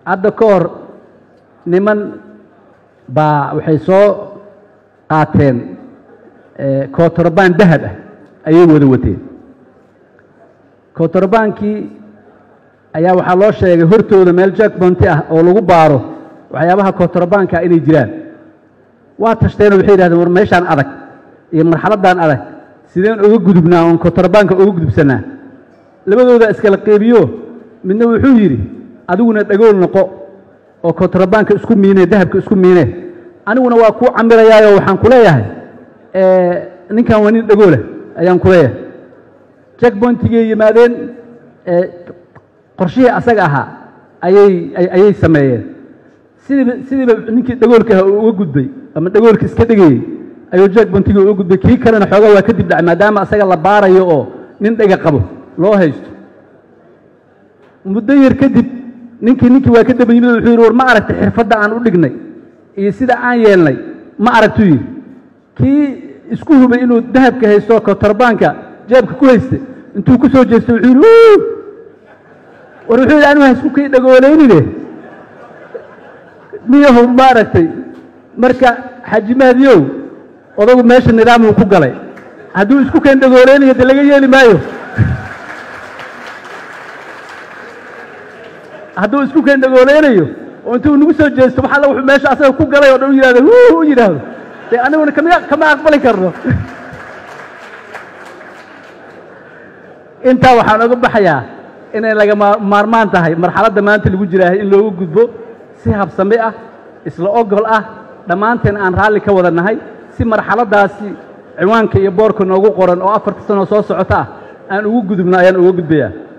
hadda ka hor niman baa waxay soo qaateen kootorobaan dahab ah ayay wada wateen kootorobaankii ayaa waxaa loo sheegay hortooda meel jackbonti ah oo lagu baaro waxyaabaha kootorabaanka inay jiraan waa tashteenoo waxay yidhahdeen war meeshaan adag iyo marxaladdan adag sideen uga gudubnaa oon kootorabaanka uga gudubsannaa labadooda iskala qeybiyo midna wuxuu yidhi adiguna dhagool noqo oo kootorabaanka isku miine dahabka isku miine aniguna waa kuu camirayaayoo waxaan ku leeyahay ninkan waa nin dhagoolah ayaan ku leeyahay jackbontigay yimaadeen qorshihii asaga ahaa ayay ayay sameeyeen sidiiba sidiiba ninkii dhagoolka aha uu uga gudbay ama dhagoolka iska dhegayey ayuu jackbontiga uga gudbay kii kalena xoogaa waa kadib dhacay maadaama asaga la baarayo oo nin dhega qabo loo haysto muddo yar kadib ninkii ninkii waa ka daba yimid wuxuu yidhi war ma aragtay xirfadda aan u dhignay iyo sida aan yeelnay ma aragtuu yidhi kii isku hubay inuu dahabka haysto kotorbaanka jeebka ku haystay intuu ku soo jeestay wuxuu yidhi war wuxuu yidhi anigu haisku kii dhagooleynine miyahu ma aragtay marka xaji mahdiyow odagu meesha nidaamuu ku galay hadduu isku keen dhagooleynayo de laga yeeli maayo hadduu isku keen dhagooleynayo oo intuu nagu soo jeesto wax alla wuxuu meesha asaga ku galay oo dhan u yidhahdo hu u yidhaahdo dee aniguna kama kama aqbali karno intaa waxaan oga baxayaa inay laga maarmaan tahay marxaladda maanta lagu jiraahay in loogu gudbo si habsame ah isla ogol ah dhammaanteen aan raalli ka wada nahay si marxaladdaasi ciwaanka iyo boorka noogu qoran oo afarta sanoo soo socota ah aan ugu gudubno ayaan uga gudbayaa